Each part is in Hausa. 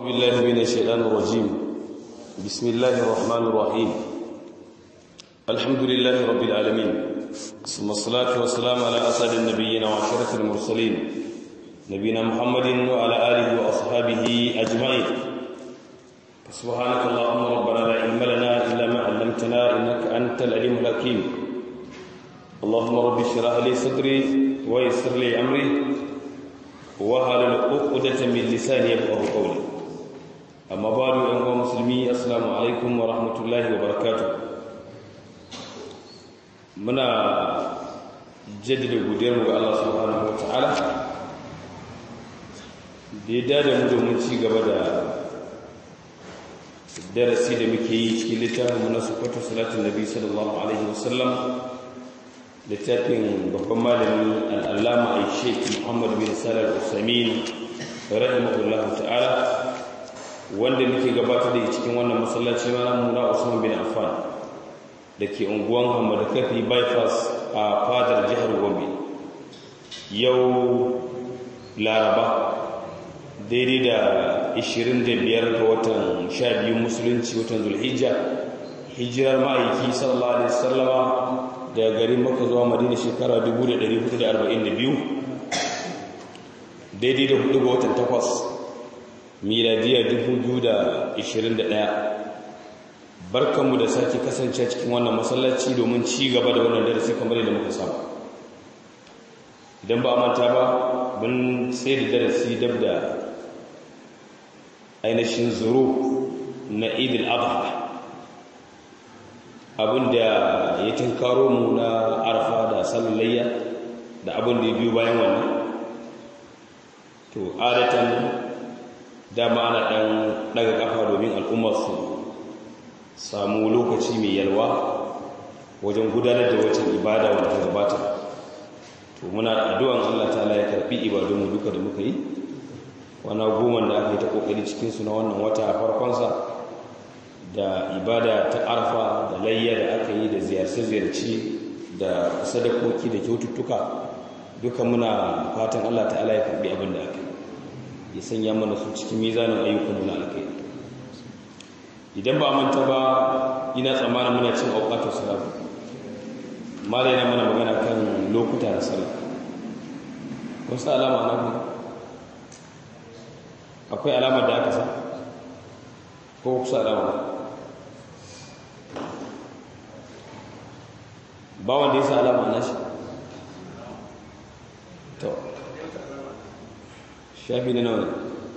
بالله من الشيطان الرجيم بسم الله الرحمن الرحيم الحمد لله رب العالمين ثم الصلاة والسلام على أسعد النبيين وعشرة المرسلين نبينا محمد وعلى آله وأصحابه أجمعين سبحانك اللهم ربنا لا علم لنا إلا ما علمتنا إنك أنت العليم الحكيم اللهم رب اشرح لي صدري ويسر لي أمري وهل عقدة من لساني يفقهوا قولي أما بعد أيها المسلمين السلام عليكم ورحمة الله وبركاته muna jaddada godiyarmu ga Allah subhanahu wa ta'ala da ya dada mu domin ci gaba da darasi da muke yi cikin littafin na sufatu salatin nabi sallallahu alaihi wasallam littafin babban malami al'allama a sheik muhammad bin salar usamin rahimahullah ta'ala wanda muke gabatar da cikin wannan masallaci na muna usman bin affan da ke unguwan hamadu kafi bypass a fadar jihar gombe yau laraba daidai da 25 ga watan 12 musulunci watan zulhijja hijirar ma'aiki sallallahu alaihi wasallama daga garin maka zuwa madina shekara 1442 daidai da 4 ga watan 8 miladiyar 2021 barkanmu da sake kasance cikin wannan masallaci domin ci gaba da wannan darasi kamar yadda muka saba idan ba manta ba mun sai da darasi dab da ainihin zuru na idil adha abinda ya tinkaro mu na arfa da sallayya da abin da ya biyu bayan wannan to adatan dama ana dan daga kafa domin al'ummar su samu lokaci mai yalwa wajen gudanar da wacce ibada wanda ta gabata to muna addu'an Allah ta'ala ya karbi ibadunmu duka da muka yi wana goma da aka yi ta kokari cikin su na wannan wata farkonsa da ibada ta arfa da layya da aka yi da ziyarce-ziyarce da sadakoki da kyaututtuka duka muna fatan Allah ta'ala ya karbi abin da aka yi ya sanya mana su cikin mizanin ayyukan na alkai idan ba manta ba ina tsammanin muna cin auqatus salat mala yana mana magana kan lokuta da sallah wasu alama na ku akwai alamar da aka sa ko kusa alama ba wanda ya sa alama na shi to shafi na nawa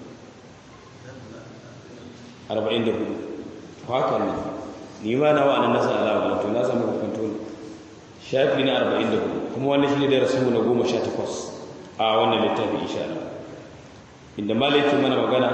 44 haka ne ni ma na wa'annan nasa alama to na samu hukunto ne shafi na 44 kuma wannan shi ne da rasu na 18 a wannan littafi insha Allah inda malaki mana magana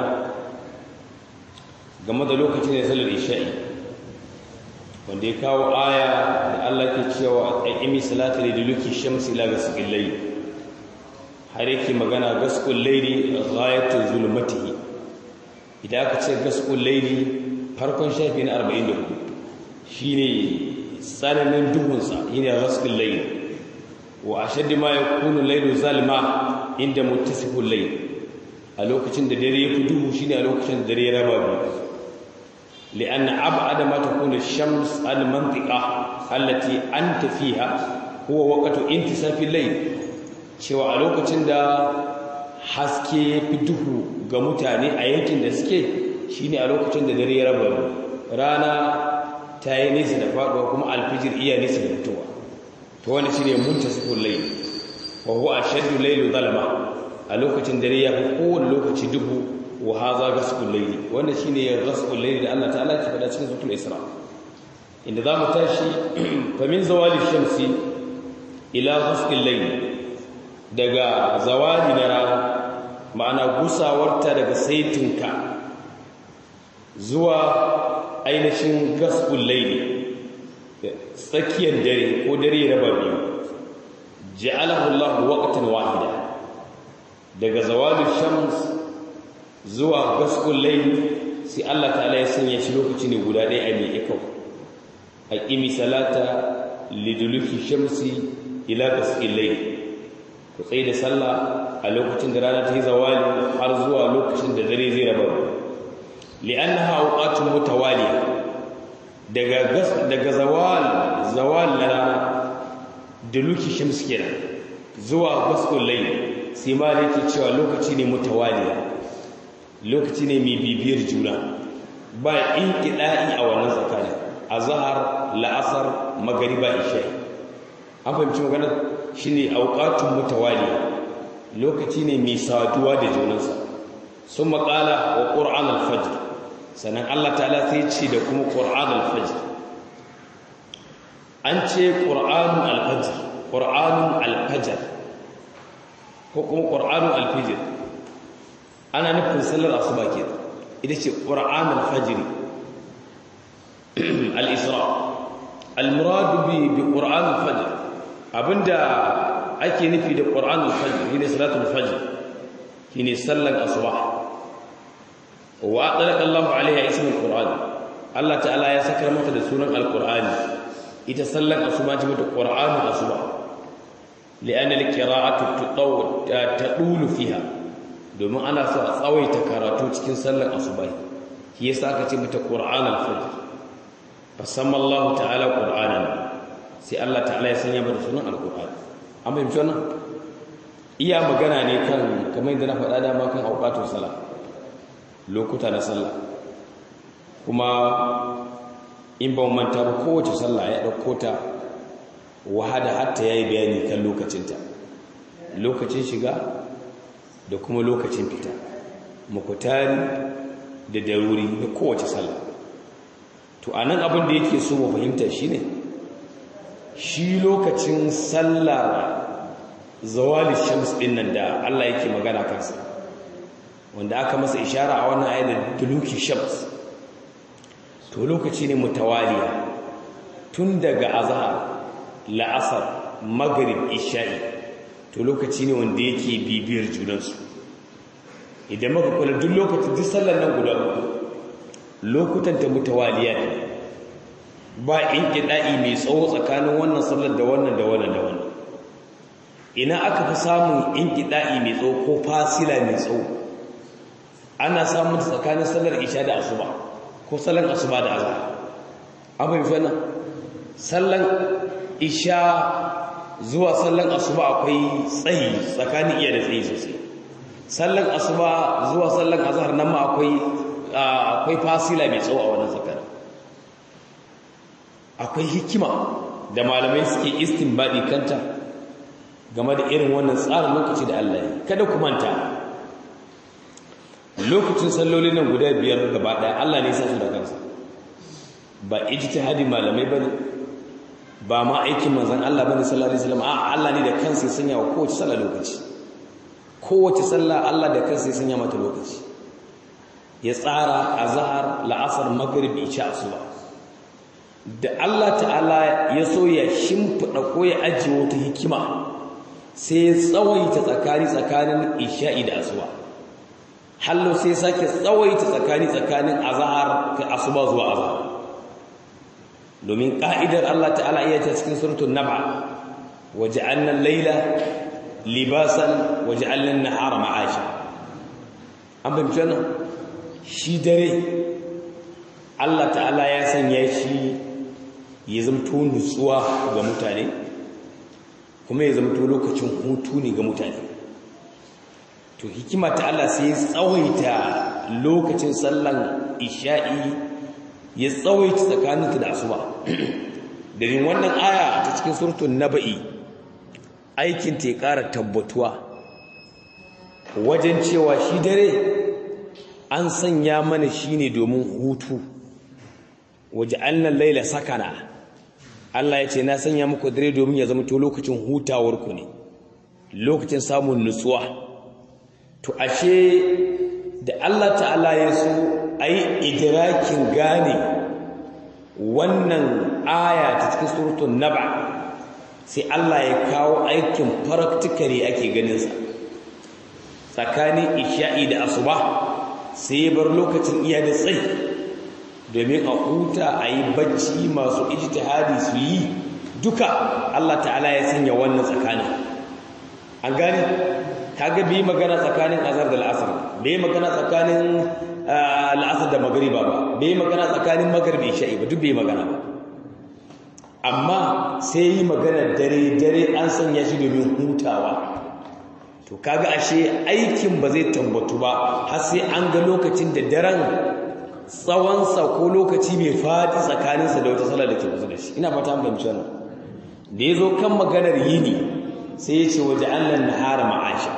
game da lokacin da salar isha'i wanda ya kawo aya da Allah ke cewa a imi salata da duluki shamsi ila gasqil layl har yake magana gasqul layli ghayatul zulmatihi idan aka ce gasqul layli farkon shafi na 44 shine tsananin duhunsa shine gasqul layl wa ashaddu ma yakunu laylu zalma inda muttasiful layl a lokacin da dare ya fi duhu shine a lokacin da dare ya raba biyu li'anna ab'ada ma takunu ash-shams al-mantiqa allati anta fiha huwa waqtu intisafi al-layl cewa a lokacin da haske ya fi duhu ga mutane a yankin da suke shine a lokacin da dare ya raba biyu rana ta yi nesa da faduwa kuma alfijir iya nesa da fitowa to wani shine muntasiful layl wa huwa ashaddu laylu zalama a lokacin dare ya fi kowane lokaci duhu wa haza gasqul layli wannan shine ya gasqul layli da Allah ta'ala ke faɗa cikin suratul isra inda zamu tashi fa min zawali shamsi ila gasqil layli daga zawali na rana ma'ana gusawarta daga saitinka zuwa ainihin gasqul layli tsakiyar dare ko dare raba biyu ja'alahu Allah waqtan wahida daga zawalin shams zuwa gaskun laili sai Allah ta'ala ya sanya shi lokaci ne guda ɗaya a mai ikau a ƙimi salata liduluki shamsi ila gaskun laili ku tsaye da sallah a lokacin da rana ta yi zawali har zuwa lokacin da dare zai raba li'annaha awqatun mutawaliya daga daga zawal zawal na rana da luki shams kenan zuwa gaskul layl sai ma yake cewa lokaci ne mutawaliya lokaci ne mai bibiyar juna ba in kida'i a wannan tsakanin azhar la'asar magriba isha an fahimci magana shine awqatun mutawaliya lokaci ne mai saduwa da junansa sun maƙala wa ƙur'an alfajir sannan Allah ta'ala sai ce da kuma ƙur'an alfajir an ce ƙur'anun alfajir ƙur'anun alfajir ko kuma ƙur'anun alfajir ana nufin sallar asuba ke ita ce ƙur'an alfajiri al-isra al-muradu bi ƙur'an alfajir abinda ake nufi da ƙur'an alfajir shine salatul fajr shine sallar asuba wa adalaka Allahu alaiha ismul qur'an Allah ta'ala ya saka mata da sunan alqur'ani ita sallar asuba ce mata qur'anul asuba li'anna alqira'atu tadulu fiha domin ana so a tsawaita karatu cikin sallar asuba shi yasa aka ce mata qur'anul fajr fasamma Allah ta'ala qur'anan sai Allah ta'ala ya sanya mata sunan alqur'ani an fahimci wannan iya magana ne kan kamar yadda na faɗa dama kan auqatun salah lokuta na sallah kuma in ba manta ba kowace sallah ya ɗauko ta wahada hatta ya yi bayani kan lokacinta lokacin shiga da kuma lokacin fita makutari da daruri na kowace sallah to a nan abin da yake so mu fahimta shi ne shi lokacin sallah zawali shams ɗin nan da allah yake magana kansa wanda aka masa ishara a wannan ayat da duluki shams to lokaci ne mutawaliya tun daga azhar la'asar maghrib isha'i to lokaci ne wanda yake bibiyar junansu idan muka kula duk lokacin duk sallar nan guda uku lokutan ta mutawaliya ne ba in kida'i mai tsawo tsakanin wannan sallar da wannan da wannan da wannan ina aka fi samun in kida'i mai tsawo ko fasila mai tsawo ana samun tsakanin sallar isha da asuba ko sallar asuba da azhar abin fana sallar isha zuwa sallar asuba akwai tsayi tsakanin iya da tsayi sosai sallar asuba zuwa sallar azhar nan ma akwai akwai fasila mai tsawo a wannan tsakanin akwai hikima da malamai suke istinbadi kanta game da irin wannan tsarin lokaci da Allah ya kada ku manta lokacin salloli nan guda biyar gaba daya Allah ne ya su da kansa ba ijtihadi malamai bane ba ma aikin manzon Allah bane sallallahu alaihi wasallam a Allah ne da kansa ya sanya wa kowace sallah lokaci kowace sallah Allah da kansa ya sanya mata lokaci ya tsara azhar la'asar maghrib isha asuba da Allah ta'ala ya so ya shimfida ko ya ajiye wata hikima sai ya tsawaita tsakani tsakanin isha'i da asuba hallo sai sake tsawaita tsakani tsakanin azhar kai asuba zuwa azhar domin ka'idar Allah ta'ala iya ta cikin suratul nab'a waja'alna al-layla libasan waja'alna an-nahara ma'asha an bayyana shi dare Allah ta'ala ya sanya shi ya zamto nutsuwa ga mutane kuma ya zamto lokacin hutu ne ga mutane to hikima ta Allah sai ya tsawaita lokacin sallan isha'i ya tsawaita tsakaninta da asuba dalilin wannan aya ta cikin suratul naba'i aikin ta ya ƙara tabbatuwa wajen cewa shi dare an sanya mana shine domin hutu waje annan laila sakana Allah ya ce na sanya muku dare domin ya zama to lokacin hutawarku ne lokacin samun nutsuwa to ashe da Allah ta'ala ya so ayi idrakin gane wannan aya ta cikin suratul naba sai Allah ya kawo aikin practically ake ganin sa tsakanin isha'i da asuba sai ya bar lokacin iya da tsayi domin a huta a yi bacci masu ijtihadi su yi duka Allah ta'ala ya sanya wannan tsakanin an gane kaga bi magana tsakanin azhar da al'asr bai magana tsakanin la'asar da magariba ba bai magana tsakanin magaribi isha'i ba duk bai magana ba amma sai yi magana dare dare an sanya shi domin hutawa to kaga ashe aikin ba zai tambatu ba har sai an ga lokacin da daren tsawonsa ko lokaci mai faɗi tsakaninsa da wata sallah da ke kusa da shi ina fata an fahimci wannan da ya zo kan maganar yini sai ya ce waje allan nahara ma'asha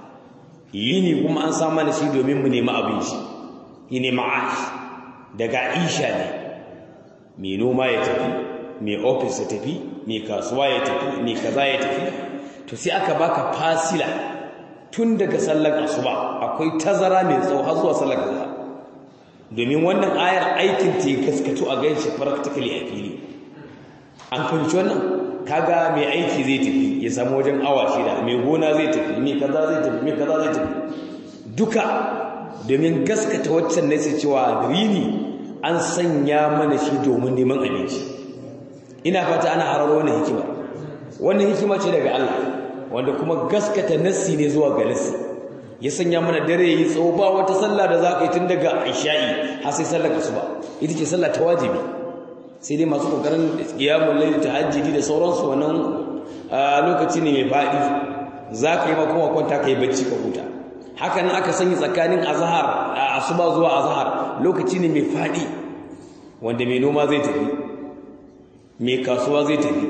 yini kuma an sa mana shi domin mu nemi abin shi yini ma'ash daga isha ne mai noma ya tafi mai ofis ya tafi mai kasuwa ya tafi mai kaza ya tafi to sai aka baka fasila tun daga sallar asuba akwai tazara mai tsawo har zuwa sallar kaza domin wannan ayar aikin ta gaskatu a ganshi practically a fili an fahimci wannan kaga mai aiki zai tafi ya samu wajen awa shida mai gona zai tafi mai kaza zai tafi mai kaza zai tafi duka domin gaskata waccan ne sai cewa rini an sanya mana shi domin neman abinci ina fata ana hararo wannan hikima wannan hikima ce daga Allah wanda kuma gaskata nassi ne zuwa ga nassi ya sanya mana dare yi tsawo ba wata sallah da za ka yi tun daga isha'i har sai sallar asuba ita ce sallah ta wajibi sai dai masu kokarin qiyamul layl tahajjudi da sauransu wannan lokaci ne mai fadi za ka yi ma kuma kwanta kai bacci ka huta haka nan aka sanya tsakanin azhar asuba zuwa azhar lokaci ne mai fadi wanda mai noma zai tafi mai kasuwa zai tafi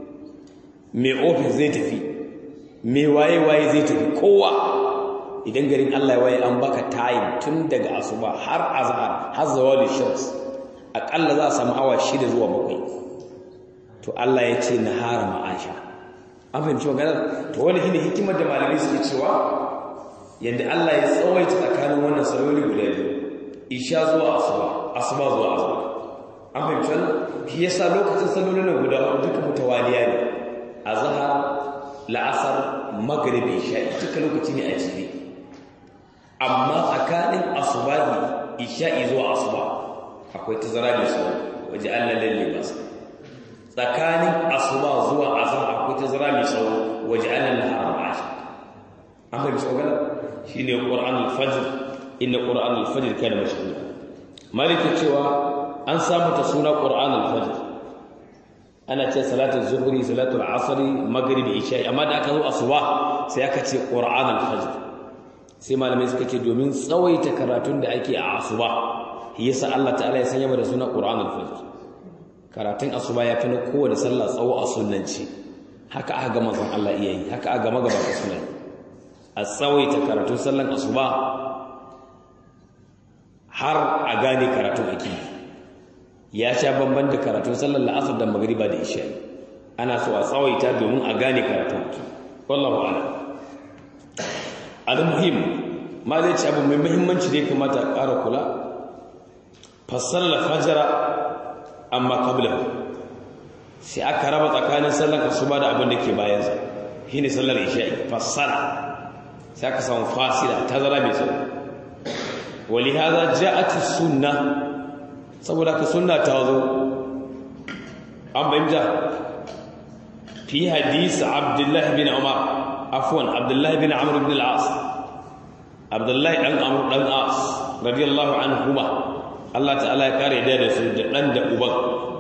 mai ofis zai tafi mai waye waye zai tafi kowa idan garin Allah ya waye an baka time tun daga asuba har azhar har zawali shams akalla za a samu awa shida zuwa bakwai to Allah ya ce nahara ma'asha an fahimci maganar to wani shine hikimar da malamai suke cewa yadda Allah ya tsawaita tsakanin wannan saloli guda biyu isha zuwa asuba asuba zuwa asuba an fahimci wannan shi yasa lokacin salolin nan guda uku duka mutawaliya ne azhar la'asar magribi isha duka lokaci ne a jere amma tsakanin asubahi isha'i zuwa asuba akwai tazara da su waje Allah lalle ba su tsakanin asuba zuwa azhar akwai tazara mai tsawo waje Allah la haram ashi an fahimci magana shine Qur'an al-Fajr inna Qur'an al-Fajr kana mashhura malika cewa an samu ta suna Qur'an al-Fajr ana ce salatul zuhri salatul asr maghrib isha amma da aka zo asuba sai aka ce Qur'an al-Fajr sai malamai suka ce domin tsawaita karatun da ake a asuba yasa Allah ta'ala ya sanya da suna Qur'an al-Fajr karatun asuba ya fi na kowane sallah tsawo a sunnanci haka aka ga manzon Allah iya yi haka aka ga magabata suna yi a tsawaita karatun sallan asuba har a gane karatun ake ya sha bamban da karatun sallan la'asar da magriba da isha ana so a tsawaita domin a gane karatun ake wallahu a'lam al-muhim ma zai ci abu mai muhimmanci da ya kamata a ƙara kula fassara al-fajr amma qablahu sai aka raba tsakanin sallar asuba da abin da ke bayan sa shine sallar isha'i fassara sai aka samu fasila tazara mai tsawo ولهذا جاءت السنه saboda ka sunna ta zo an bayyana fi hadisi abdullah bin umar afwan abdullah bin amr ibn al-as abdullah dan amr dan as radiyallahu anhuma Allah ta'ala ya kare da su da dan da uban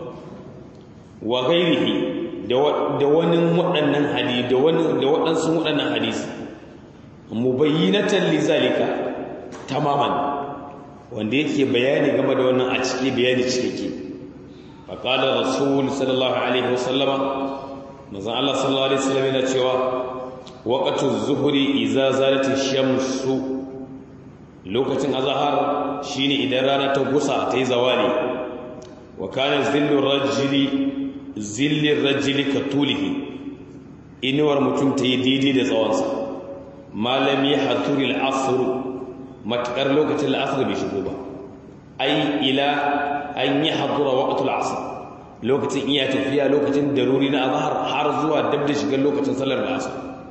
wa ghairihi da wani waɗannan hadisi da wani da waɗansu waɗannan hadisi mubayyinatan lizalika tamaman wanda yake bayani game da wannan a ciki bayani cikakke faqala rasul sallallahu alaihi wasallama manzon Allah sallallahu alaihi wasallam yana cewa waqtu zuhri idza zalat ash-shamsu lokacin azhar shine idan rana ta gusa ta yi zawali wa kana zillu rajuli zilli rajuli katulihi inuwar mutum ta yi daidai da tsawonsa malami haturil asr matakar lokacin la'asar bai shigo ba ai ila an yi hadura waqtul asr lokacin iya tafiya lokacin daruri na azhar har zuwa dab da shigar lokacin sallar la'asar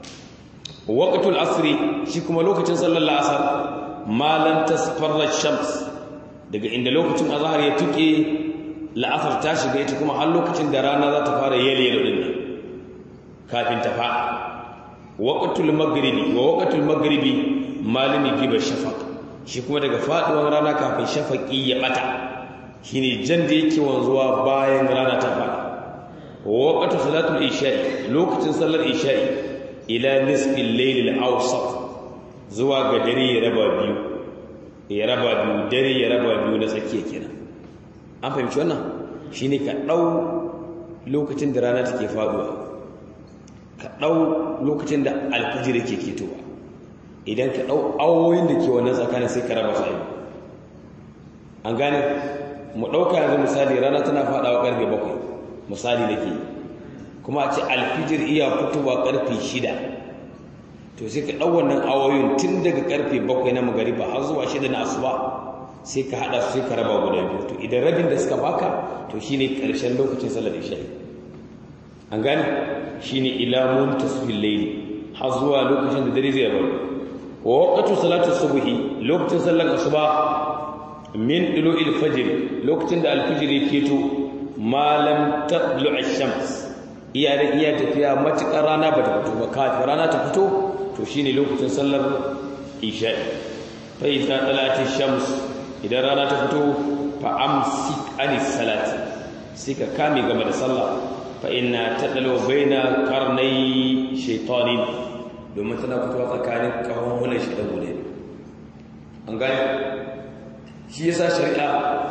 waqtul asr shi kuma lokacin sallar la'asar malan tasfarra shams daga inda lokacin azhar ya tuke la'asar ta shiga ita kuma har lokacin da rana za ta fara yele yele din kafin ta fa waqtul maghribi wa waqtul maghribi malami giba shafaq shi kuma daga faduwar rana kafin shafaqi ya bata shine jan da yake wanzuwa bayan rana ta fada waqtu salatul isha'i lokacin sallar isha'i ila nisfil layl al-awsat zuwa ga dare ya raba biyu ya raba biyu dare ya raba biyu na tsakiya kenan an fahimci wannan shine ka dau lokacin da rana take faduwa ka dau lokacin da alfajir yake ketowa idan ka dau awoyin da ke wannan tsakanin sai ka raba su an gane mu dauka yanzu misali rana tana fadawa karfe 7 misali nake kuma a ce alfijir iya fitowa karfe 6 to sai ka ɗau wannan awoyin tun daga karfe bakwai na magariba har zuwa shida na asuba sai ka haɗa su sai ka raba guda biyu to idan rabin da suka baka to shine ƙarshen lokacin sallar isha'i an gane shine ila muntasfil layli har zuwa lokacin da dare zai rabu wa waqtu salatu subhi lokacin sallar asuba min ilu'il fajr lokacin da alfijir yake to malam tadlu ash-shams iya da iya tafiya matukar rana ba ta fito ba kafin rana ta fito to shine lokacin sallar isha'i fa idza talati shams idan rana ta fito fa amsik anis salati sai ka kame game da sallah fa inna tadalu baina qarnai shaytanin domin tana fitowa tsakanin kahon hulan shi da gode an gane shi yasa shari'a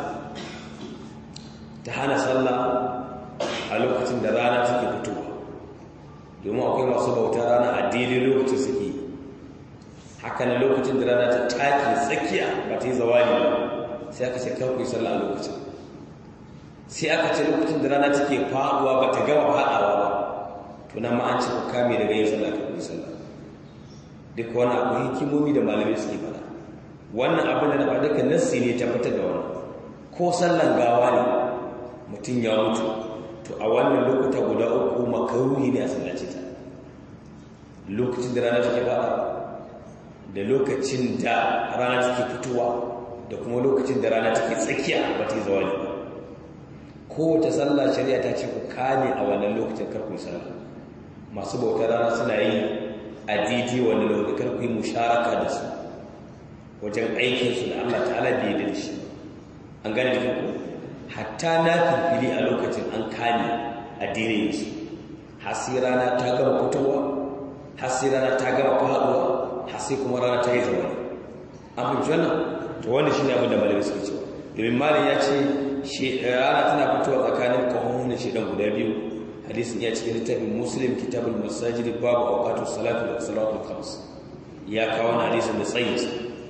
ta hana sallah a lokacin da rana take fitowa domin akwai masu bautar rana a daidai lokacin suke haka na lokacin da rana ta take tsakiya ba ta yi zawali ba sai aka ce karku yi sallah a lokacin sai aka ce lokacin da rana take faduwa ba ta gama faɗawa ba to nan ma an ci ku kame daga yin sallah karku yi sallah duk wani akwai hikimomi da malamai suke fada wannan abin da na faɗa duka nassi ne tabbatar da wannan ko sallan gawa ne mutum ya mutu to a wannan lokuta guda uku makaruhi ne a sallace ta lokacin da rana take fada da lokacin da rana take fitowa da kuma lokacin da rana take tsakiya ba ta yi zawali ba kowace sallah shari'a ta ce ku kame a wannan lokacin karku sallah masu bautar rana suna yi a didi wannan lokacin karku yi musharaka da su wajen aikinsu da Allah ta'ala bai da shi an gane da ku hatta na filfili a lokacin an kame a dire su hasi rana ta gama fitowa hasi rana ta gama faduwa hasi kuma rana ta yi zama an fi jana to wanda shi ne abin da malamai suke cewa domin malam ya ce rana tana fitowa tsakanin kahohunan shaidan guda biyu hadisin ya cikin littafin muslim kitabul masajid babu awqatu salatu da salatu khams ya kawo wani hadisin da tsayinsa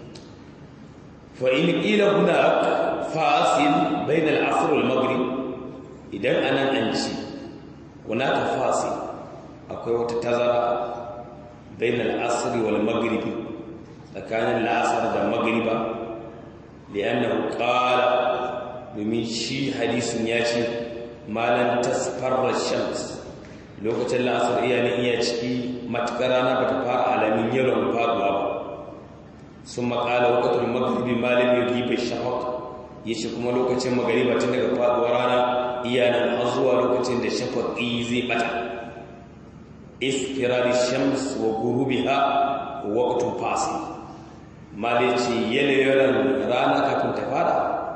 fa in qila hunak fasil bain al-asr wal maghrib idan anan an ci hunaka fasil akwai wata tazara bain al-asr wal maghrib tsakanin al-asr da maghriba li'annahu qala domin shi hadisin ya ce malan tasfarra shams lokacin la'asar iya ne iya ciki matukar rana bata fara alamin yalon faduwa ba sun makala wakatul maghribi malam yugiba shafaq yace kuma lokacin magariba tun daga faduwar rana iya nan har zuwa lokacin da shafaqi zai bata istirari shams wa ghurubiha waqtun fasil malici yanayin rana kafin ta fara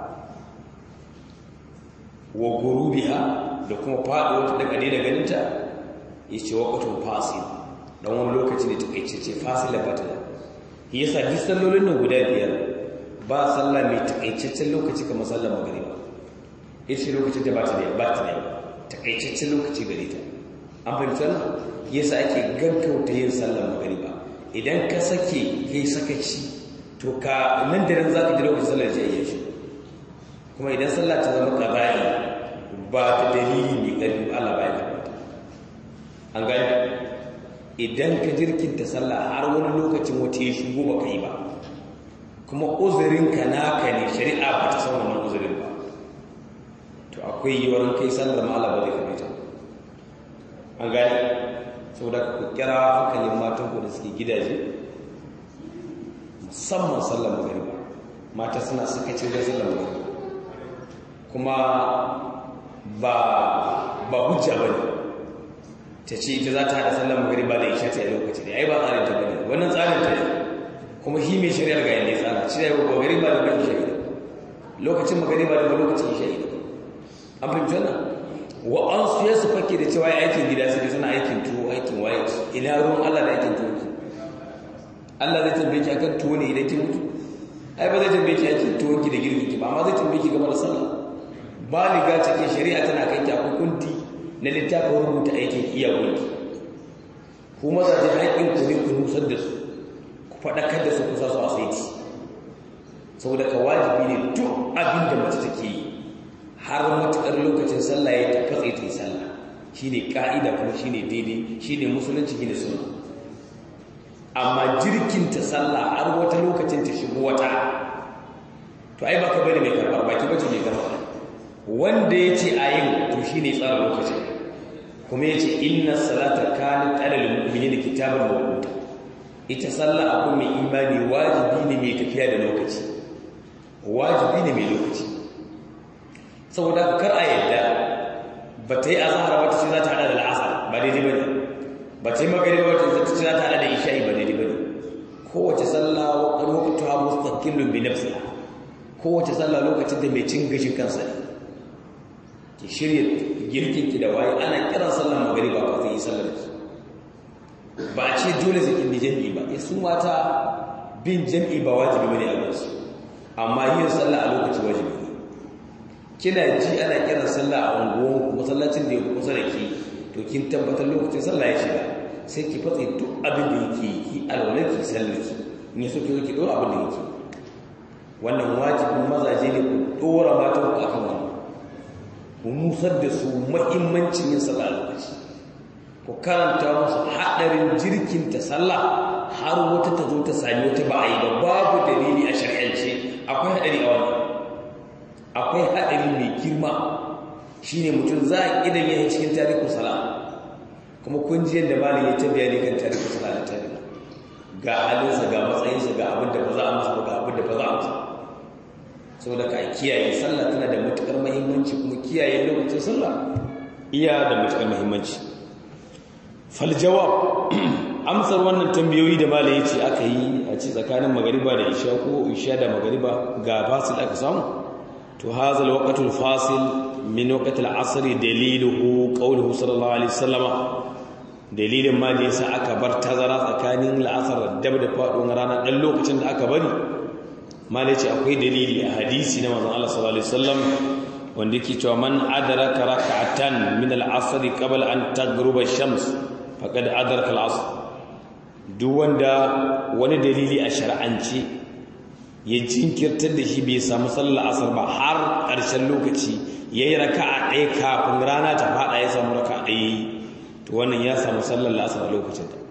wa gurubiha da kuma faɗo ta daga daina ganinta ya ce waƙatun fasil ɗan wani lokaci da taƙaice ce fasil da bata da ya sa duk sallolin nan guda biyar ba sallah mai taƙaicaccen lokaci kamar sallar magariba ya ce lokacin da bata da bata da taƙaicaccen lokaci gare ta an fahimci wannan ya sa ake gaggauta yin sallar magariba idan ka sake kai sakaci to ka nan da nan za ka ji lokacin sallar jiyayya shi kuma idan sallah ta zama ƙaba'i ba ta dalili mai ƙarfi Allah ba ya tabbata an gani idan ka jirkinta sallah har wani lokacin wata ya shigo ba ka yi ba kuma uzurinka naka ne shari'a ba ta san wannan uzurin ba to akwai yiwuwar kai sallar ma Allah ba zai kabe ta an gani saboda ku kira hankalin matan ku da suke gidaje musamman sallar magariba mata suna sakacin da sallar magariba kuma ba ba hujja ba ne ta ce ita za ta haɗa sallar magariba da isha ta yi lokaci da ai ba tsarin ta bane wannan tsarin ta kuma shi mai shari'ar ga yadda ya tsara shi da yau gari ba da ban shari'a lokacin magari ba da lokacin shari'a an fahimci wannan wa an su ya su fake da cewa aikin gida su suna aikin tuwo aikin waye ina ruwan Allah da aikin tuwo Allah zai tambaye ki akan tuwo ne idan ki mutu ai ba zai tambaye ki aikin tuwo ki da girkin ki ba amma zai tambaye ki game da sallah baliga cikin shari'a tana kai ki akwai kunti na littafin rubuta aikin iyawanki ku mazaje haƙƙin ku ne ku nusar da su ku faɗakar da su ku sa su a saiti saboda ka wajibi ne duk abin da mace take yi har matuƙar lokacin sallah ya ta katse ta yi sallah shine ka'ida kuma shine daidai shine musulunci shine sunna amma jirkin ta sallah har wata lokacin ta shigo wata to ai baka bane mai karɓar baki bace mai karɓar wanda ya ce a yin to shine tsara lokacin kuma ya ce inna salata kanat alal mu'minina kitaban mawquta ita sallah abu mai imani wajibi ne mai tafiya da lokaci wajibi ne mai lokaci saboda kar a yadda ba ta yi azhar ba ta ce za ta hada da al'asar ba daidai bane ba ta yi magariba ba ta ce za ta hada da isha'i ba daidai bane kowace sallah wa waqtuha mustaqillun bi nafsiha kowace sallah lokacin da mai cin gashin kansa ne ki shirya girkinki da waye ana kiran sallar magariba ba zai yi sallar ki ba a ce dole sai kin jami'i ba ya su mata bin jami'i ba wajibi bane a gansu amma yin sallah a lokaci wajibi ne kina ji ana kiran sallah a unguwan ku masallacin da ya kusa da ki to kin tabbatar lokacin sallah ya shiga sai ki fatse duk abin da yake ki alwala ki sallar ki in ya so ki ki dora abin da yake wannan wajibin mazaje ne ku dora matan ku akan wannan ku nusar da su mahimmancin yin sallah a lokaci ku karanta musu haɗarin jirkin ta sallah har wata ta zo ta sami wata ba a yi ba babu dalili a shari'ance akwai haɗari a wannan akwai haɗari mai girma shine mutum za a idan ya yi cikin tarihin sala kuma kun ji yadda malin ya ta bayani kan tarihin sala da tarihi ga halinsa ga matsayinsa ga abin da ba za a masa ba ga abin da ba za a masa saboda ka kiyaye sallah tana da matukar muhimmanci kuma kiyaye lokacin sallah iya da matukar muhimmanci fal jawab amsar wannan tambayoyi da malai yace aka yi a ci tsakanin magariba da isha ko isha da magariba ga fasil aka samu to hadha alwaqt alfasil min waqt al'asr daliluhu qawluhu sallallahu alaihi wasallam dalilin ma da yasa aka bar tazara tsakanin la'asar da da faduwar rana dan lokacin da aka bari mala ce akwai dalili a hadisi na manzon Allah sallallahu alaihi wasallam wanda yake cewa man adraka rak'atan min al-asr qabla an taghruba ash-shams faqad adraka al-asr duk wanda wani dalili a shar'anci ya jinkirtar da shi bai samu sallar asar ba har ƙarshen lokaci yayi raka'a ɗaya kafin rana ta fada ya samu raka'a ɗaya to wannan ya samu sallar asar a lokacin ta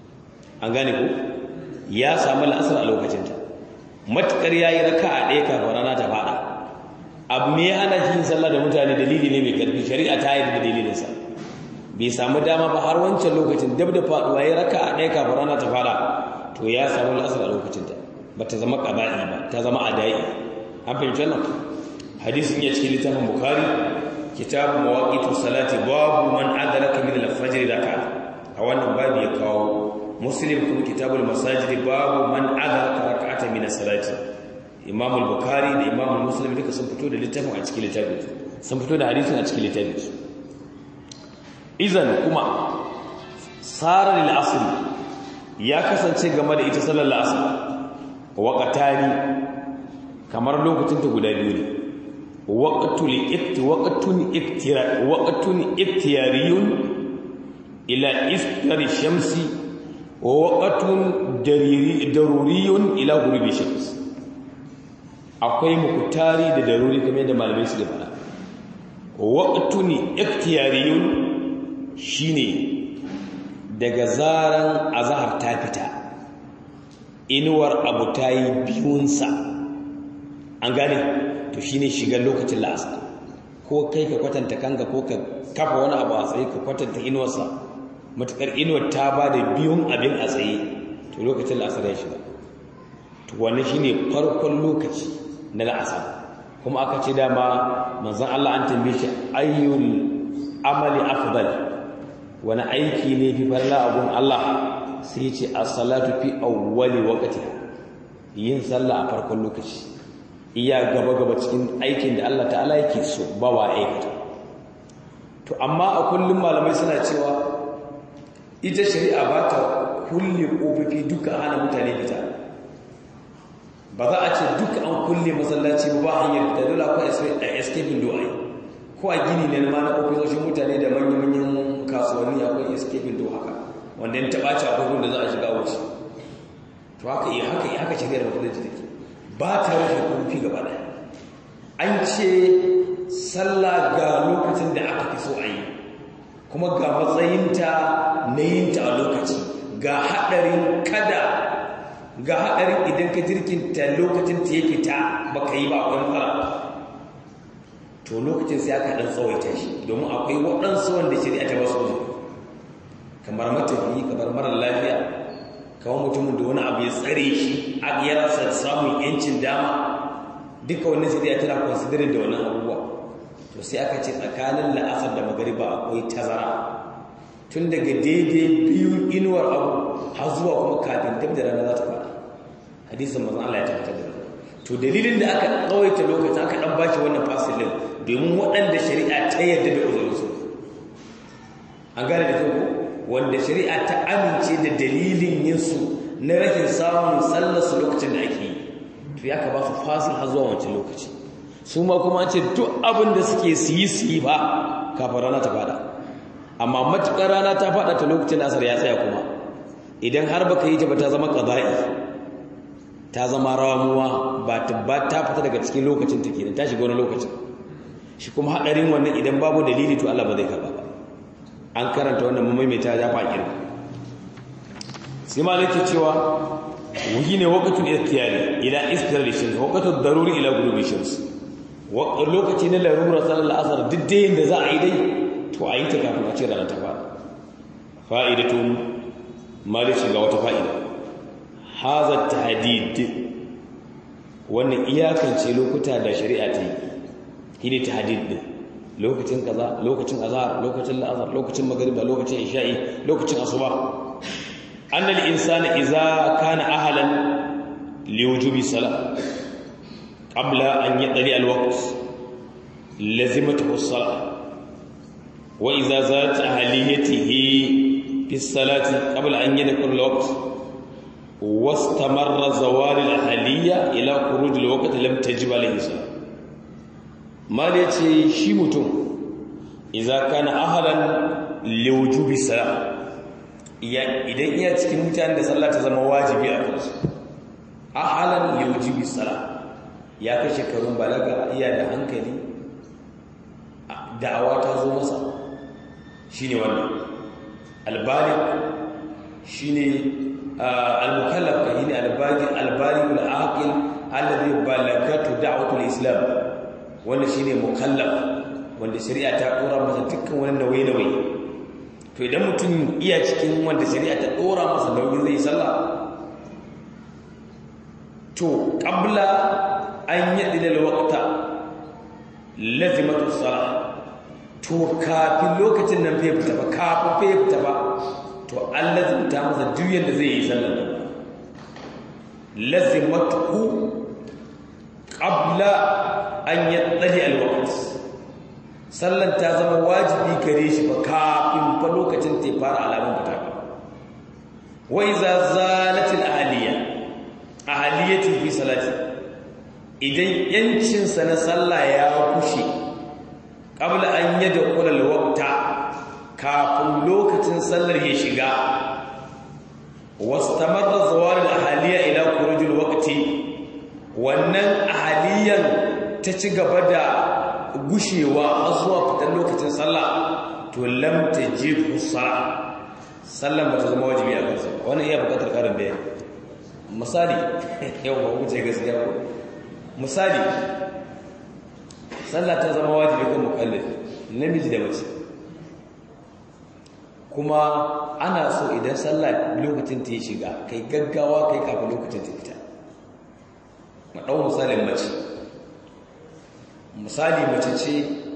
an gane ko ya samu asar a lokacin ta matukar yayi raka'a ɗaya kafin rana ta fada abu me ya hana yin sallah da mutane dalili ne mai karfi shari'a ta yi da dalilin sa bai samu dama ba har wancan lokacin dab da faduwa yayi raka'a ɗaya kafin rana ta fada to ya samu al'asar a lokacin ta bata zama qaba'i ba ta zama adai an fahimci wannan hadisin ya cikin littafin bukhari kitabu mawaqitus salati babu man adraka min al-fajr raka'a a wannan babu ya kawo muslim kuma kitabul masajid babu man adraka rak'ata min as-salati imam al-bukhari da imam muslim duka sun fito da littafin a cikin littafin sun fito da hadisin a cikin littafin su idan kuma sarar al-asr ya kasance game da ita sallar al-asr waqtani kamar lokacin ta guda biyu ne waqtul ikt waqtun iktira waqtun iktiyariyun ila istari shamsi waƙatun daruriyun ila gurbi shams akwai mukutari da daruri kamar da malamai su da fara waƙatun ikhtiyariyun shine daga zaran azhar ta fita inuwar abu ta yi biyunsa an gane to shine shigar lokacin la'asar ko kai ka kwatanta kanka ko ka kafa wani abu a tsaye ka kwatanta inuwarsa matukar inuwar ta ba da biyun abin a tsaye to lokacin la'asar ya shiga to wannan shine farkon lokaci na la'asar kuma aka ce dama manzon Allah an tambaye shi ayyul amali afdal wani aiki ne fi farla abun Allah sai ce as-salatu fi awwali waqtiha yin sallah a farkon lokaci iya gaba-gaba cikin aikin da Allah ta'ala yake so ba wa aikata to amma a kullum malamai suna cewa ita shari'a ba ta kulle ƙofofi duka hana mutane fita ba za a ce duka an kulle masallaci ba hanyar fita dole akwai escaping door ko a gini ne ma na ofisoshin mutane da manya-manyan kasuwanni akwai escaping door haka wanda ya taɓa ci abubuwan da za a shiga wuce to haka iya haka iya haka shari'ar mutunci take ba ta rufe ƙofofi gaba ɗaya an ce sallah ga lokacin da aka fi so a yi kuma ga matsayinta na yinta a lokaci ga haɗarin kada ga haɗarin idan ka jirkinta lokacin ta ya fita baka yi ba akwai matsala to lokacin sai aka ɗan tsawaita shi domin akwai waɗansu wanda shari'a ta basu uzuri kamar matafiyi kamar marar lafiya kamar mutumin da wani abu ya tsare shi a ya rasa samun yancin dama duka wannan shari'a tana considering da wannan abubuwa to sai aka ce tsakanin la'asar da magariba akwai tazara tun daga daidai biyun inuwar abu har zuwa kuma kafin dab da rana za ta fara hadisin mazan Allah ya tabbatar da to dalilin da aka tsawaita lokacin aka dan bashi wannan fasilin domin waɗanda shari'a ta yarda da uzurinsu an gane da kyau wanda shari'a ta amince da dalilin yinsu na rashin samun sallarsu lokacin da ake yi to ya ka ba su fasil har zuwa wancan lokaci su ma kuma ce duk abin da suke su yi su yi ba kafin rana ta fada amma matuƙar rana ta fada ta lokacin asar ya tsaya kuma idan har baka yi ta ba ta zama ƙaza'i ta zama ramuwa ba ta ba ta fita daga cikin lokacin ta kenan ta shiga wani lokacin shi kuma haɗarin wannan idan babu dalili to Allah ba zai karɓa ba an karanta wannan mu maimaita ya fa kirki sai ma nake cewa wuhi ne waqtul ikhtiyari ila istir shams waqtul daruri ila ghurubi shams lokaci na larura sallar asar duk da yin da za a yi dai to a yi ta kafin a ce rana ta fara fa'idatun malishi ga wata fa'ida haza tahdid wannan iyakance lokuta da shari'a ta yi shine tahdid din lokacin kaza lokacin azhar lokacin la'azar lokacin magriba lokacin isha'i lokacin asuba annal insana idza kana ahlan liwujubi salat قبل أن يطلع الوقت لزمته الصلاة وإذا زالت أهليته في الصلاة قبل أن يدخل الوقت واستمر زوال الأهلية إلى خروج الوقت لم تجب عليه الصلاة ما ليتي شيمتم إذا كان أهلا لوجوب الصلاة idan iya cikin mutanen da sallah ta zama wajibi a kansu ahalan liwujubi salat ya kai shekarun balaga iya da hankali da'awa ta zo masa shi ne wannan albalik shi ne almukallaf ka yi ne albalikul aqil alladhi balagatu da'watul islam wanda shi ne mukallaf wanda shari'a ta dora masa dukkan wani nauyi-nauyi to idan mutum iya cikin wanda shari'a ta dora masa nauyi zai sallah to qabla an yi ɗilal waƙta lazimatu tsara to kafin lokacin nan fai fita ba kafin fai fita ba to an lazimta masa juyen da zai yi sallar nan lazimatu ƙabla an yi ɗali alwaƙt sallar ta zama wajibi gare shi ba kafin fa lokacin ta fara alamun fita ba wai za zalatin ahaliya ahaliyatin fi salati idan yancinsa na sallah ya kushe ƙabla an yi da ƙulal wakta kafin lokacin sallar ya shiga wasu tamarra zawarin ahaliya ila kurujul wakti wannan ahaliyan ta ci gaba da gushewa har zuwa fitar lokacin sallah to lam ta je kusara sallan ba ta zama wajibi a kansa wannan iya bukatar ƙarin bayani misali yau ba wuce gaskiya ko misali sallah ta zama wajibi ga mukallaf namiji da mace kuma ana so idan sallah lokacin ta yi shiga kai gaggawa kai kafin lokacin ta fita maɗau misalin mace misali mace ce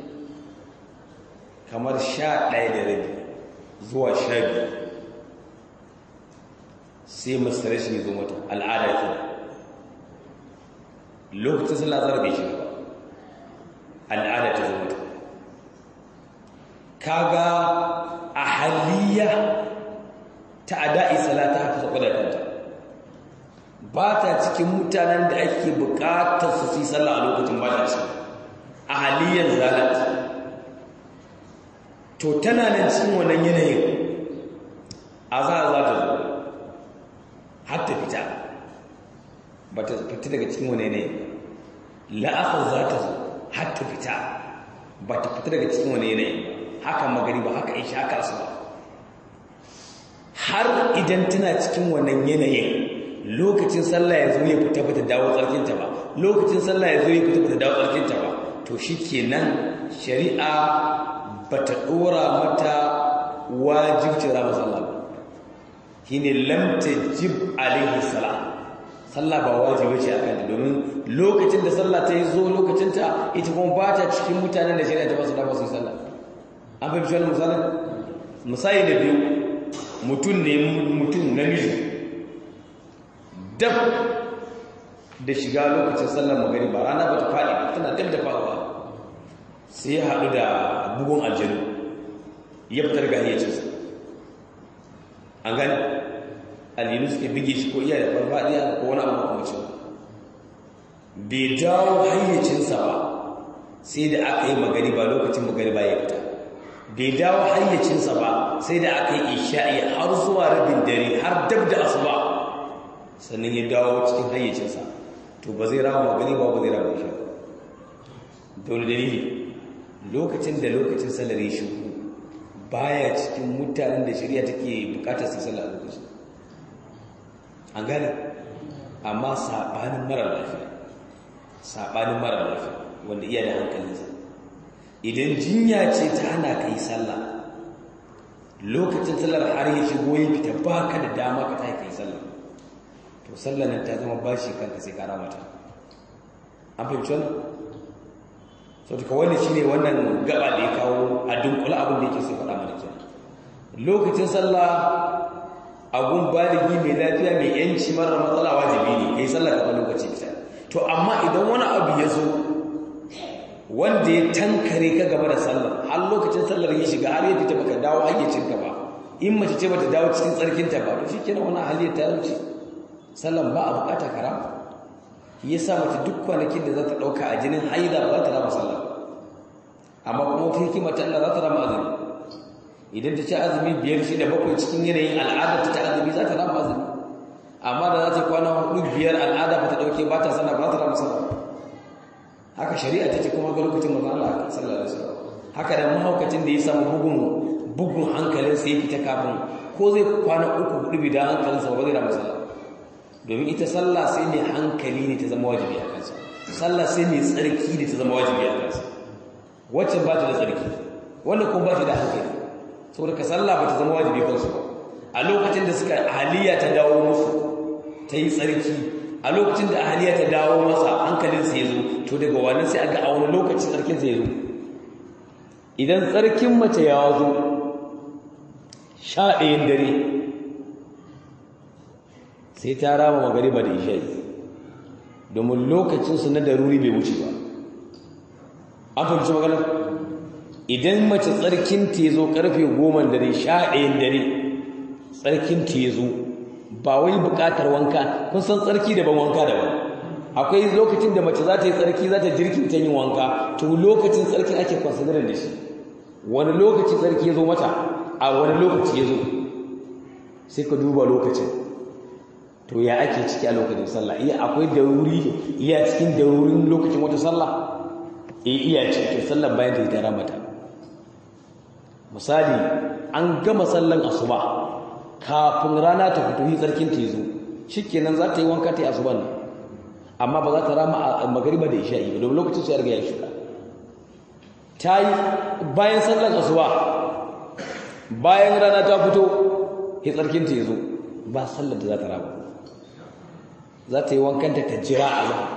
kamar sha ɗaya da rabi zuwa sha biyu sai masu rashin zo mata al'ada ke lokacin sallah azhar bai shiga ba al'ada ta zo mata kaga ahaliya ta ada'i salata haka saba da kanta ba ta cikin mutanen da ake bukatar su yi sallah a lokacin ba ta ci ahaliyan zalat to tana nan cikin wannan yanayin azhar za ta zo har ta fita ba ta fita daga cikin wani yanayi la'asar za ta zo har ta fita ba ta fita daga cikin wani yanayi haka magariba haka isha haka asuba har idan tana cikin wannan yanayin lokacin sallah ya zo ya fita bata dawo tsarkinta ba lokacin sallah ya zo ya fita bata dawo tsarkinta ba to shikenan shari'a bata dora mata wajibcin rama sallah ba shine lam tajib alaihi salam sallah ba wajibi ce akan ta domin lokacin da sallah ta yi zo lokacin ta ita kuma ba ta cikin mutanen da shari'a ta ba su dama su yi sallah an fahimci wani misalin misali da biyu mutum ne mutum namiji dab da shiga lokacin sallar magari ba rana ba ta faɗi ba tana dab da faɗuwa sai ya haɗu da bugun aljanu ya fitar ga hayyacinsa an gani aljanu suke bige shi ko iya da farfaɗiya ko wani abu makamacin bai dawo hayyacinsa ba sai da aka yi magari ba lokacin magari ba ya fita bai dawo hayyacinsa ba sai da aka yi isha'i har zuwa rabin dare har dab da asuba sannan ya dawo cikin hayyacinsa to ba zai rama magani ba ba zai rama isha dole dalili lokacin da lokacin sallar ya shigo baya cikin mutanen da shari'a take bukatar su sallar lokacin an gane amma sabanin mara lafiya sabanin mara lafiya wanda iya da hankalinsa idan jinya ce ta hana ka yi sallah lokacin sallar har ya shigo ya fita ba ka da dama ka ta yi sallah to sallar nan ta zama bashi kanka sai kara mata an fahimci wannan sau duka wani shi ne wannan gaba da ya kawo a dunkula abin da yake sai faɗa mana kenan lokacin sallah abun baligi mai lafiya mai yanci marar matsala wajibi ne ya yi sallah kaɓa lokaci fita to amma idan wani abu ya zo wanda ya tankare ka gaba da sallar har lokacin sallar ya shiga har ya fita baka dawo hayyacinka ba in mace ce bata dawo cikin tsarkinta ba to shikenan wani hali ta wuce sallan ba a bukata karama yasa mace duk kwanakin da za ta dauka a jinin haida ba ta rama sallah amma kuma wata hikima ta Allah za ta rama azumi idan ta ci azumi biyar shi da bakwai cikin yanayin al'adar ta azumi za ta rama azumi amma da za ta kwana hudu biyar al'ada ba ta dauke ba ta sana ba ta rama sallah haka shari'a ta ce kuma ga lokacin manzo Allah sallallahu alaihi wasallam haka da mahaukacin da ya samu bugun bugun hankalin sa ya fita kafin ko zai kwana uku hudu bi da hankalin sa ba zai rama sallah domin ita sallah sai ne hankali ne ta zama wajibi a kansa sallah sai ne tsarki ne ta zama wajibi a kansa wacce ba ta da tsarki wanda kuma ba ta da hankali saboda ka sallah ba ta zama wajibi kansu ba a lokacin da suka ahaliya ta dawo musu ta yi tsarki a lokacin da ahaliya ta dawo masa hankalinsa ya zo to daga wannan sai aga a wani lokacin tsarkinsa ya zo idan tsarkin mace ya zo sha ɗayan dare sai ta rama magariba da isha'i domin lokacinsu na daruri bai wuce ba an fahimci maganar idan mace tsarkinta ya zo ƙarfe goma dare sha ɗayan dare tsarkinta ya zo ba wai buƙatar wanka kun san tsarki daban wanka daban akwai lokacin da mace za ta yi tsarki za ta jirkin ta yin wanka to lokacin tsarki ake consider da shi wani lokaci tsarki ya zo mata a wani lokaci ya zo sai ka duba lokacin to ya ake ciki a lokacin sallah iya akwai daruri iya cikin darurin lokacin wata sallah eh iya cikin sallah bayan da ya tara mata misali an gama sallan asuba kafin rana ta fito yi tsarkin ta yazo shikenan za ta yi wanka ta yi asuban nan amma ba za ta rama a magariba da isha'i ba domin lokacin su ya riga ya shiga ta yi bayan sallan asuba bayan rana ta fito yi tsarkin ta yazo ba sallar da za ta rama za ta yi wankanta ta jira a zama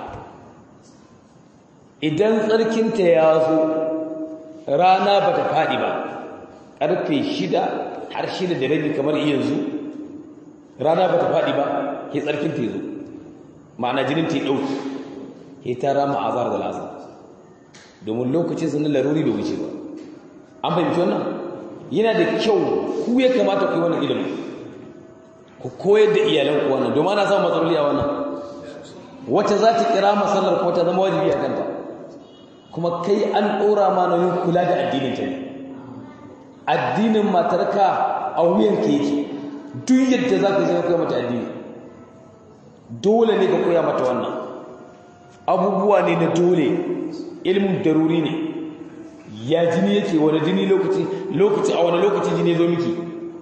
idan tsarkinta ya zo rana ba ta faɗi ba ƙarfe shida har shida da rabi kamar yanzu rana ba ta faɗi ba ke tsarkinta ya zo ma'ana jinin ta yi ɗauki ita rama azhar da la'asar domin lokacin sun laruri bai wuce ba an fahimci wannan yana da kyau ku ya kamata ku yi wannan ilimin ku koyar da iyalan ku wannan domin ana samun matsaloli a wannan wata za ta kira masallar ko ta zama wajibi a kanta kuma kai an ɗora ma nauyin kula da addinin ta ne addinin matarka a wuyan ka yake duk yadda za ka zama koya mata addini dole ne ka koya mata wannan abubuwa ne na dole ilimin daruri ne ya jini yake wani jini lokaci lokaci a wani lokaci jini zo miki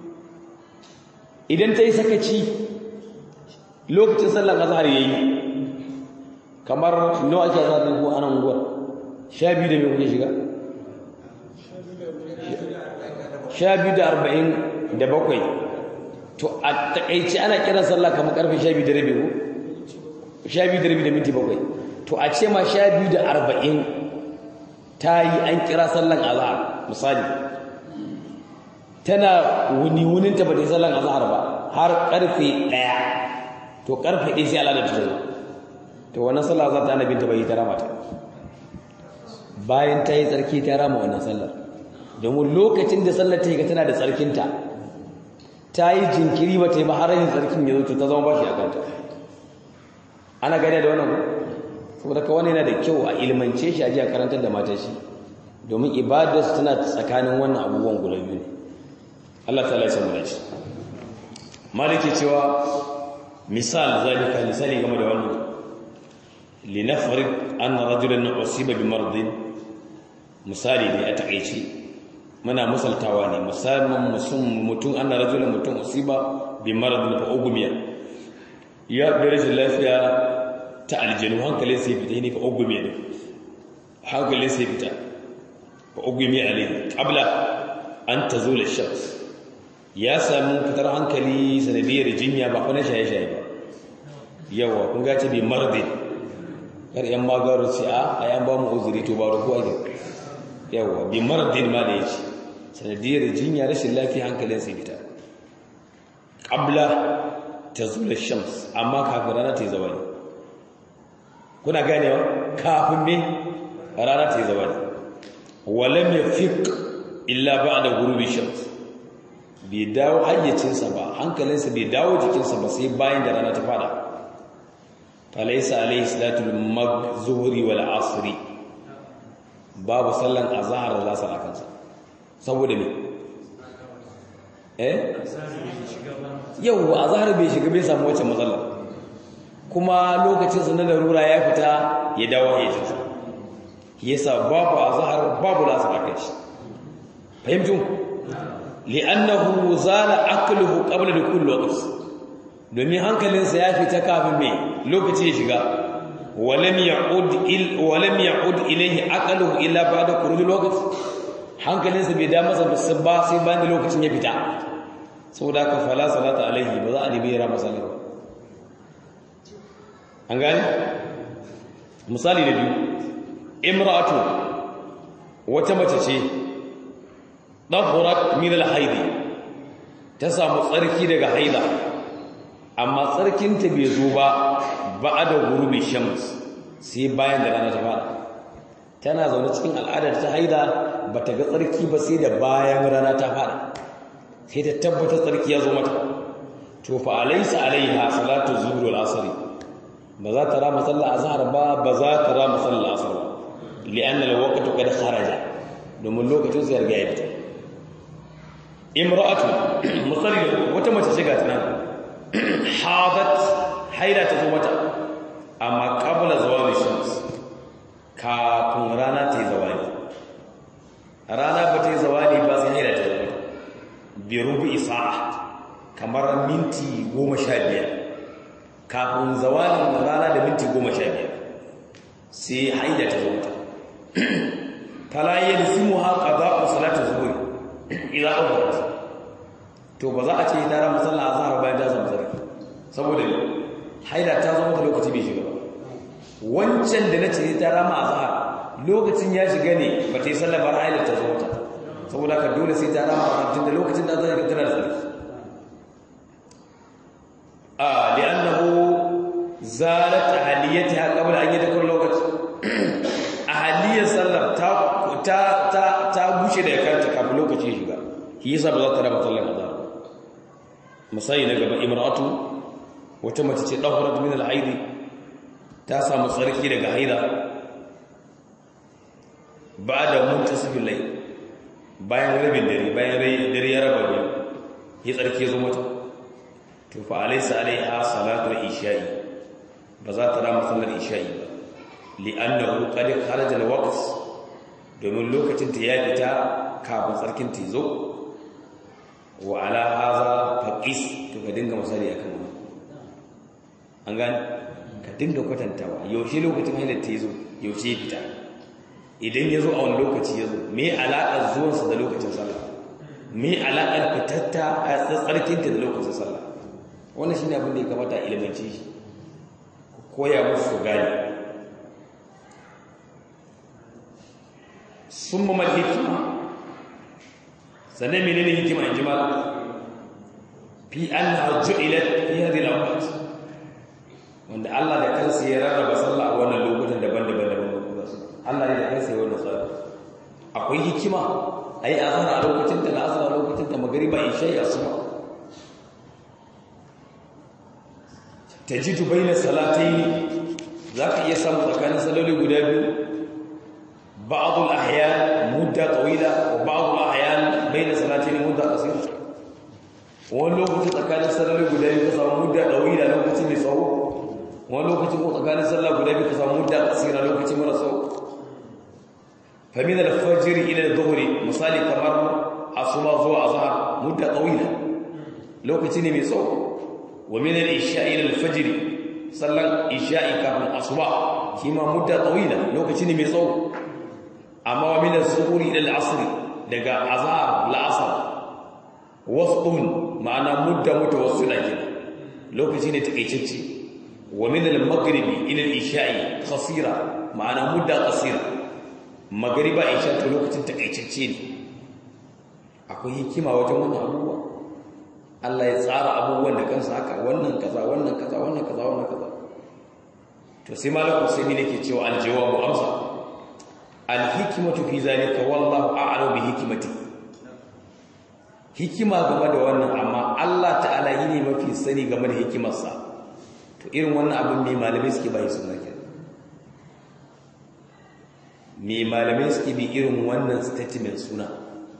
idan ta yi sakaci lokacin sallan azhar yayi kamar nawa ake azhar ne ko anan unguwar sha biyu da me kuke shiga sha biyu da arba'in da bakwai to a takaici ana kiran sallah kamar karfe sha biyu da rabi ko sha biyu da rabi da minti bakwai to a ce ma sha biyu da arba'in ta yi an kira sallan azhar misali tana wuni wuninta ba ta yi sallan azhar ba har karfe ɗaya to karfe ɗaya sai al'adar ta zo to wannan sallah za ta ana binta bai ta rama ta bayan ta yi tsarki ta rama wannan sallar domin lokacin da sallar ta yi ga tana da tsarkinta ta yi jinkiri ba ta yi ba har yin tsarkin ya zo ta zama bashi a kanta ana gane da wannan saboda ka wani yana da kyau a ilmance shi a ji a karantar da mata shi domin ibadarsu tana tsakanin wannan abubuwan guda biyu ne Allah ta laisa mu dace malike cewa misal zalika misali game da wannan linafrid anna rajulan usiba bi mardin misali ne a takeici muna misaltawa ne musamman mutum anna rajulan mutum usiba bi mardin fa ugumiya ya da rashin lafiya ta aljanu hankalin sai fita ne fa ugumiya ne hankalin sai fita fa ugumiya alai qabla an tazula shams ya samu fitar hankali sanadiyar jinya ba kuma shaye-shaye ba yawa kun gace bi mardi kar yan magaru ce a ayan ba mu uzuri to ba ruku ake yawa bi mardin ma da yace sanadiyar jinya rashin lafiya hankalin sai fita qabla tazul shams amma kafin rana ta yi zawali kuna ganewa kafin ne rana ta yi zawali walam yafiq illa ba'da ghurubi shams bai dawo hayyacinsa ba hankalinsa bai dawo jikinsa ba sai bayan da rana ta fada falaisa alaihi salatul magzuhri wal asri babu sallan azhar da zasar a kansa saboda me eh yau azhar bai shiga bai samu wacce matsala kuma lokacin sa na larura ya fita ya dawo hayyacinsa yasa babu azhar babu lasar a kai fahimtu li'annahu zala aqluhu qabla dukul waqt domin hankalinsa ya fita kafin me lokaci ya shiga walam ya'ud il walam ya'ud ilayhi aqluhu illa ba'da khuruj alwaqt hankalinsa bai da masa ba sai bayan da lokacin ya fita saboda ka fala salata alaihi ba za a dibe ra masallar an gani misali da biyu imra'atu wata mace ce ɗafurat min alhaidi ta samu tsarki daga haida amma tsarkinta bai zo ba ba da gurbi shams sai bayan da rana ta fara tana zaune cikin al'adar ta haida ba ta ga tsarki ba sai da bayan rana ta fara sai ta tabbata tsarki ya zo mata to fa alaysa alaiha salatu zuhr wal asr ba za ta rama sallar azhar ba ba za ta rama sallar asr ba li'anna al-waqtu qad kharaja domin lokacin sai ya fita imra'atu musalli wata mace shiga tana hadat haida ta zo mata amma qabla zawali shams kafin rana ta yi zawali rana ba ta yi zawali ba sai haida ta zo mata bi rubu'i sa'a kamar minti goma sha biyar kafin zawalin rana da minti goma sha biyar sai haida ta zo mata fala yalzimuha qada'u salati zuhri ila awwat to ba za a ce ta ran sallah azhar bayan ta samu sarki saboda haida ta zo mata lokaci bai shiga ba wancan da nace ta rama azhar lokacin ya shiga ne ba ta yi sallah ba haida ta zo mata saboda ka dole sai ta rama azhar tunda lokacin da zai tana da sarki a li'annahu zalat aliyatiha qabla an yadkhul lokaci ta ta ta bushe da kanta kafin lokaci shiga shi yasa ba za ta raba sallar azhar misali na gaba imra'atu wata mace ce dahurat min al-haidi ta samu tsarki daga haida ba'da muntasifil layl bayan rabin dare bayan dare ya raba biyu ya tsarki zo mata to fa alaysa alaiha salatul isha'i ba za ta rama sallar isha'i ba li'annahu qad kharaja al-waqt domin lokacin ta ya fita kafin tsarkin ta zo wa ala hadha faqis to ka dinga misali akan wannan an gane ka dinga kwatantawa yaushe lokacin hailar ta zo yaushe ya fita idan ya zo a wani lokaci ya zo me alaƙar zuwansa da lokacin sallah me alaƙar fitatta a tsarkinta da lokacin sallah wannan shi ne abin da ya kamata a ilimance shi koya musu gani sun mamar hikima sannan menene hikima in jima fi an hajju ila fi hadhihi al wanda Allah da kansa ya rarraba sallah a wannan lokutan daban-daban daban Allah ne da kansa ya wannan tsari akwai hikima ayi azhar a lokacin da asar a lokacin da magriba isha ya asuba tajidu baina salatayn zaka iya samu tsakanin saloli guda biyu ba'd al-ahyan mudda tawila wa ba'd al-ahyan baina salatayn mudda qasira wani lokacin tsakanin saloli guda biyu ka samu mudda tawila lokacin mai tsawo wani lokacin ko tsakanin sallah guda biyu ka samu mudda qasira lokacin mara tsawo فمن الفجر إلى الظهر مثالي كمر الصلاة زو أظهر مدة طويلة لو كتني ميسو ومن الإشاء إلى الفجر صلى الإشاء كابن أصبع كما مدة طويلة لو كتني ميسو أما ومن الظهر إلى العصر لقى أظهر العصر وسط معنى مدة متوسطة كده لو كتني تكيشتي ومن المغرب إلى الإشاء قصيرة معنى مدة قصيرة magariba isha to lokacin takaitacce ne akwai hikima wajen wannan abubuwa Allah ya tsara abubuwan da kansa haka wannan kaza wannan kaza wannan kaza wannan kaza to sai malaku sai ne nake cewa aljawabu amsa alhikmatu fi zalika wallahu a'lamu bi hikmati hikima game da wannan amma Allah ta'ala yi ne mafi sani game da hikimarsa to irin wannan abin ne malamai suke bai suna kenan me malamai suke bi irin wannan statement suna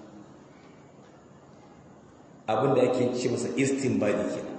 abinda ake ce masa istinbadi kenan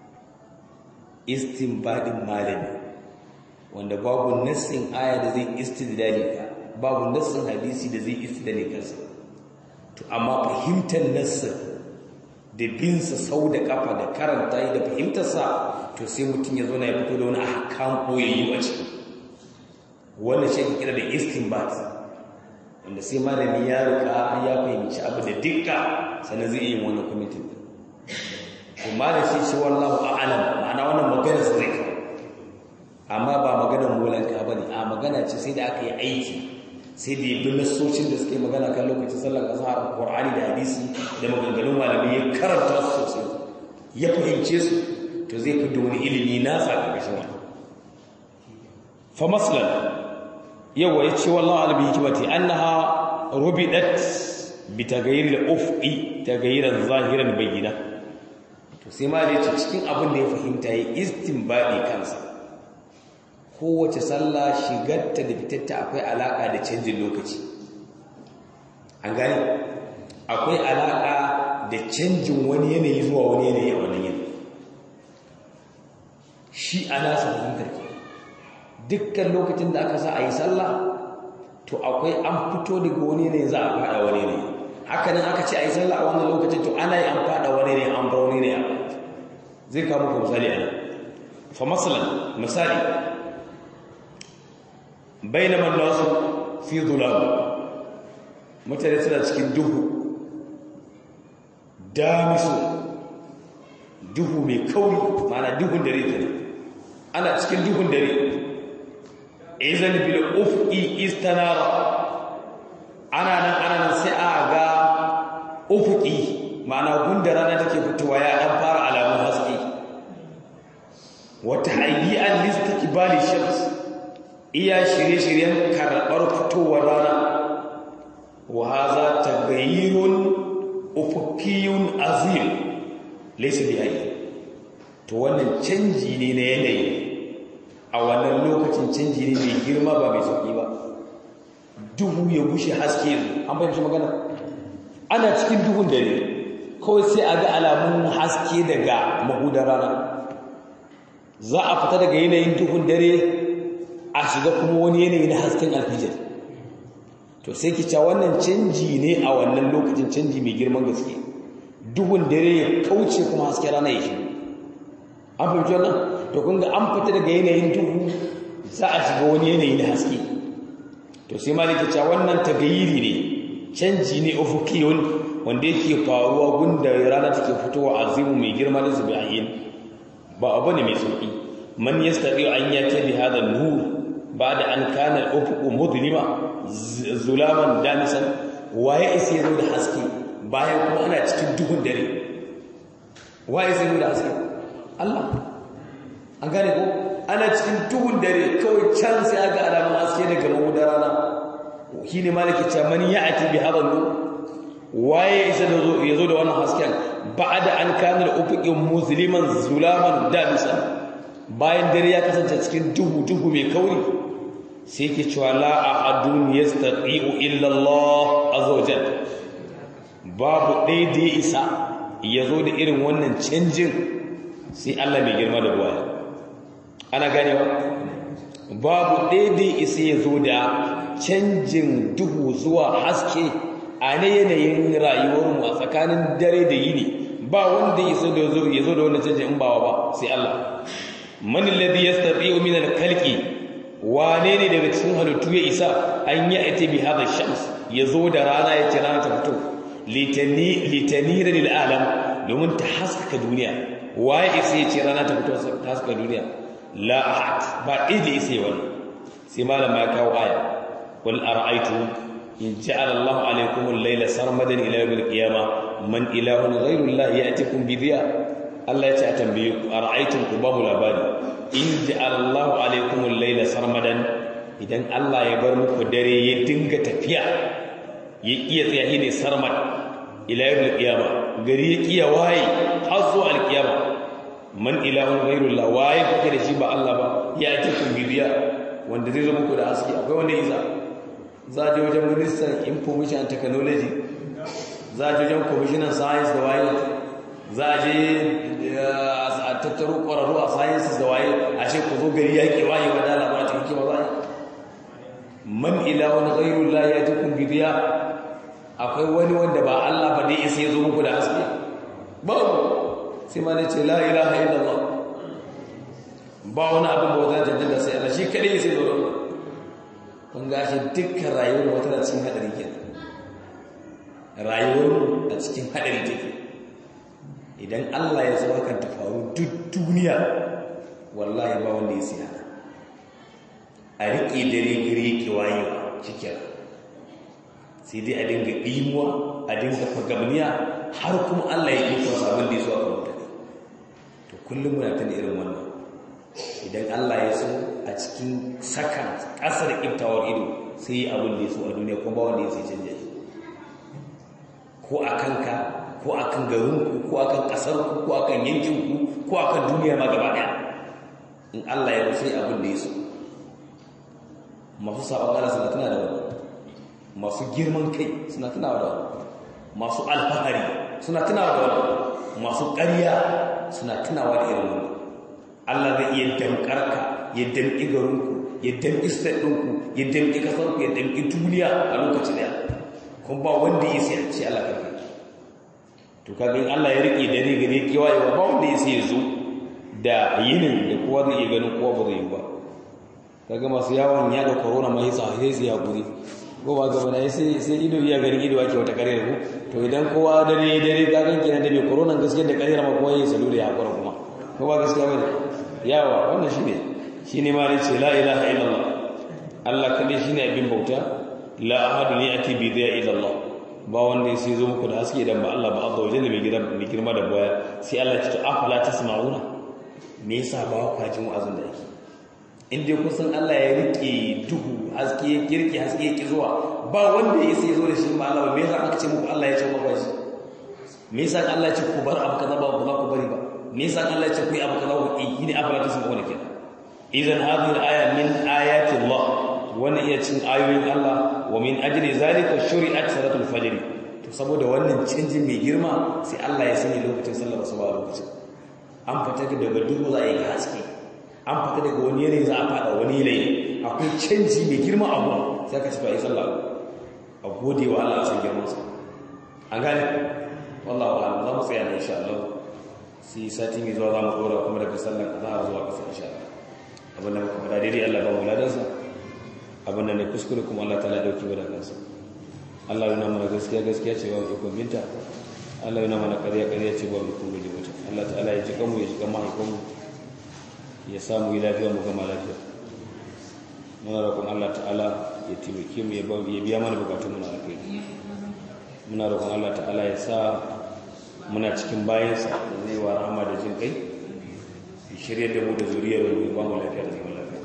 istinbadin malami wanda babu nassin aya da zai istidlali ka babu nassin hadisi da zai istidlali kansa to amma fahimtar nassin da binsa sau da kafa da karanta da fahimtarsa to sai mutum ya zo na ya fito da wani ahkam koyayyu a ciki wannan shi kira da istinbat wanda sai malami ya rika ya fahimci abu da dukka sannan zai yi wannan kwamitin din to malam shi shi wallahu a'lam ma'ana wannan magana sai zai amma ba maganar molanka bane a magana ce sai da aka yi aiki sai da yabi nasocin da suke magana kan lokacin sallar azhar qur'ani da hadisi da maganganun malami ya karanta su sosai ya fahimce su to zai fi da wani ilimi na sa ƙarƙashin wannan fa maslan yawa ya ce wallahu alabi hikimati annaha rubidat bi tagayyir al-ufqi tagayyiran zahiran bayyina to sai ma da cikin abin da ya fahimta yi istinbadi kansa kowace sallah shigarta da fitarta akwai alaka da canjin lokaci an gani akwai alaka da canjin wani yanayi zuwa wani yanayi a wannan yanayi shi ana sa fahimtar ke dukkan lokacin da aka sa a yi sallah to akwai an fito daga wani ne za a fada wani ne haka nan aka ce a yi sallah a wannan lokacin to ana yi an fada wani ne an bar wani ne a zai kawo muku misali ana fa masalan misali bainama nasu fi dhulal mutane suna cikin duhu damisu duhu mai kauri mana duhun dare kenan ana cikin duhun dare izan bil ufqi istanara ana nan ana nan sai a ga ufqi ma'ana gunda rana take fitowa ya dan fara alamun haske wata hayyan listikbali shams iya shirye-shiryen karbar fitowar rana wa hadha taghayyurun ufuqiyun azim laysa bi hayy to wannan canji ne na yanayi a wannan lokacin canji ne mai girma ba mai sauki ba duhu ya gushe haske an fahimci magana ana cikin duhun dare kawai sai a ga alamun haske daga mahudar rana za a fita daga yanayin duhun dare a shiga kuma wani yanayi na hasken alfijir to sai ki ca wannan canji ne a wannan lokacin canji mai girman gaske duhun dare ya kauce kuma hasken rana ya shigo an fahimci wannan to kun ga an fita daga yanayin duhu za a shiga wani yanayi na haske to sai maliki ca wannan tagayiri ne canji ne ufukiyun wanda yake faruwa gunda rana take fitowa azimu mai girma da zubi ayin ba abu ne mai sauki man yastati an yati bi hada nur ba'da an kana al-ufuq mudlima zulaman damisan waye isa yazo da haske bayan kuma ana cikin duhun dare waye isa yazo da haske Allah an gane ko ana cikin duhun dare kawai can sai aga alamun haske daga mawudar rana shine malaki ce man ya'ti bi hada nur waye isa da zo yazo da wannan hasken ba'da an kana al-ufuq musliman zulaman damisan bayan dare ya kasance cikin duhu duhu mai kauri sai ke cewa la ahadun yastati'u illa Allah azza wajal babu ɗaya da ya isa yazo da irin wannan canjin sai Allah mai girma da ruwa ana ganewa babu ɗaya da ya isa yazo da canjin duhu zuwa haske a ne yanayin rayuwarmu a tsakanin dare da yini ba wanda ya so da ya zo da wannan canjin in bawa ba sai Allah man alladhi yastati'u min al-khalqi wane ne daga cikin halittu ya isa an yi ita bi hada shams ya zo da rana ya ce rana ta fito litani litanira lil alam domin ta haskaka duniya waye isa ya ce rana ta fito ta haskaka duniya la ahad ba idi isa wani sai malam ya kawo aya qul ara'aytum in ja'ala Allahu alaykum al-layla sarmadan ila yawm al-qiyamah man ilahun ghayru Allah ya'tikum bi dhiya Allah ya ce a tambaye ku ara'aytum ku ba mu labari in ja'ala Allahu alaykum al-layla sarmadan idan Allah ya bar muku dare ya dinga tafiya ya iya tsaya ne sarmad ila yawm al-qiyamah gari ya kiya waye har zuwa al-qiyama man ilahun ghayru Allah waye kuke da shi ba Allah ba ya'tikum bi dhiya wanda zai zo muku da haske akwai wanda isa za a je wajen ministan information and technology za a je wajen commissioner science da waye za a je a tattaro ƙwararru a sciences da waye a ce ku zo gari yaƙi waye wa dala ba cikin kima za man ilahun ghairu la ya tukun bibiya akwai wani wanda ba Allah ba dai isa ya zo muku da haske babu sai ma ne ce la ilaha illallah ba wani abin ba wata jaddada sai Allah shi kadai sai zo da kun gashi dukkan rayuwar wata da cikin hadari kenan rayuwar a cikin hadari take idan Allah ya zo hakan ta faru duk duniya wallahi ba wanda ya siya a riƙe dare gire ke wayewa cikin sai dai a dinga ɗimuwa a dinga fagamniya har kuma Allah ya yi wasu abin da ya so a kan mutane to kullum muna tana irin wannan idan Allah ya so a cikin sakan ƙasar ƙiftawar ido sai yi abin da ya so a duniya kuma ba wanda ya sai canja shi ko a kanka ko a kan garinku ko a kan ƙasarku ko a kan yankinku ko a kan duniya ma gaba ɗaya in Allah ya sai abin da ya so masu sabon Allah suna tana da wani masu girman kai suna tana da wani masu alfahari suna tana da wani masu ƙarya suna tunawa da irin wani Allah zai iya damkar ka ya damƙi garinku ya damƙi state ɗinku ya damƙi ƙasarku ya damƙi duniya a lokaci ɗaya kuma ba wanda ya sai ce Allah karfe to kaga in Allah ya rike dare gare kewaye ba wanda ya sai ya zo da yinin da kowa zai iya ganin kowa ba zai yi ba kaga masu yawon yaɗa corona mai sa sai su hakuri ko ba gaba da sai sai ido iya ganin ido ake wata kare ku to idan kowa dare dare ka gan kenan da bai corona gaskiya da kare ma kowa ya salu da hakura kuma ko ba gaskiya bane yawa wannan shine shine ma ne ce la ilaha illallah Allah kadai shine abin bauta la ahadu ya'ti bi dhiya illa Allah ba wanda sai zo muku da haske idan ba Allah ba azza wa jalla mai gidan mai girma da baya sai Allah ya ce afala tasma'una me yasa ba ku jin wa'azin da yake in dai kun san Allah ya rike duhu haske ya kirki haske ya ki zuwa ba wanda ya sai zo da shi ba Allah ba me yasa aka ce muku Allah ya ce ba shi me yasa Allah ya ce ku bar abu kaza ba ba za ku bari ba me yasa Allah ya ce ku yi abu kaza ku yi ne abu da sun wani kenan idan hadhihi al-aya min ayati Allah wannan iya cin ayoyin Allah wa min ajli zalika shuri'at salatul fajr to saboda wannan canjin mai girma sai Allah ya sani lokacin sallar asuba lokacin an fita daga duhu za a yi haske an fita daga wani yanayi za a fada wani yanayi akwai canji mai girma a gun sai ka ci fa yi sallah a gode wa Allah a san girman sa an gane wallahu a'lam za mu tsaya ne insha Allah sai sati mai zuwa za mu dora kuma daga sallar azhar zuwa kasa insha Allah abin da muka fada daidai Allah ba mu ladansa abin da ne kuskure kuma Allah ta dauki wa da kansa Allah yana mana gaskiya gaskiya ce ba ikon binta Allah yana mana ƙarya ƙarya ce ba ikon guje mata Allah ta'ala ya ji kanmu ya ji kan mahaifinmu ya samu yi lafiya mu gama lafiya muna roƙon Allah ta'ala ya taimake mu ya biya mana bukatun mu na alkhairi muna roƙon Allah ta'ala ya sa muna cikin bayansa da zai wa rahama da jin kai ya shirya da mu da zuriyar mu ya ba mu lafiya da zaman lafiya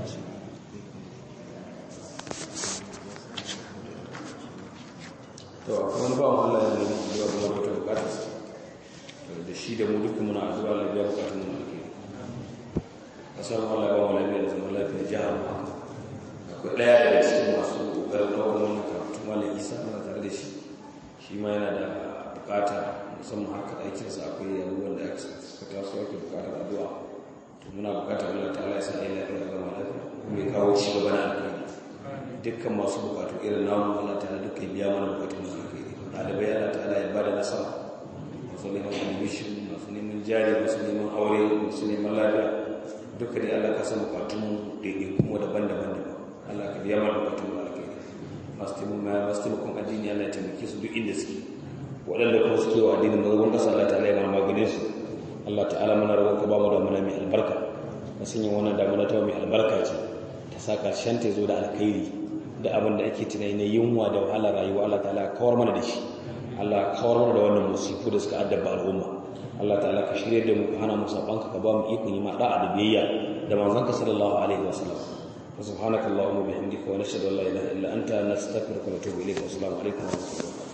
to akwai wani bawan Allah ya nemi addu'a kuma wata bukata da shi da mu duka muna addu'a Allah ya bukatun mu alkhairi kasar Allah ya ba mu lafiya da zaman lafiya jihar mu akwai daya daga cikin masu kokarin daukar wannan karatu malam Isa ana tare da shi shi ma yana da bukata musamman harkar aikinsa akwai abubuwan da aka suka taso yake bukatar addu'a to muna bukatar Allah ta'ala ya sa ai lafiya ga mu lafiya kuma ya kawo ci gaba na alkhairi dukkan masu bukatu irin namu Allah ta'ala dukkan biya mana bukatun mu alkhairi ɗalibai Allah ta'ala ya bada nasara masu neman admission masu neman jari masu neman aure masu neman lafiya duka dai Allah ka san bukatun mu daidai kuma daban-daban daban Allah ka biya mana bukatun mu alkhairi masu taimakon masu taimakon addini Allah ya taimake su duk inda suke waɗanda kuma suke wa addinin mazabin ƙasa Allah ta'ala ya mana maganin su Allah ta'ala mana rawar ka ba mu damuna mai albarka na sanya wannan damuna ta mai albarka ce ta sa ƙarshen ta zo da alkhairi da abin da ake tunani na yunwa da wahalar rayuwa Allah ta'ala kawar mana da shi Allah kawar mana da wannan musifu da suka addaba al'umma Allah ta'ala ka shirye da mu ka hana mu sabanka ka ba mu ikon yi ma da'a da biyayya da manzanka sallallahu alaihi wa sallam wa subhanaka allahumma bihamdika wa nashhadu an la ilaha illa anta nastaghfiruka wa natubu ilayk wa assalamu alaikum wa rahmatullahi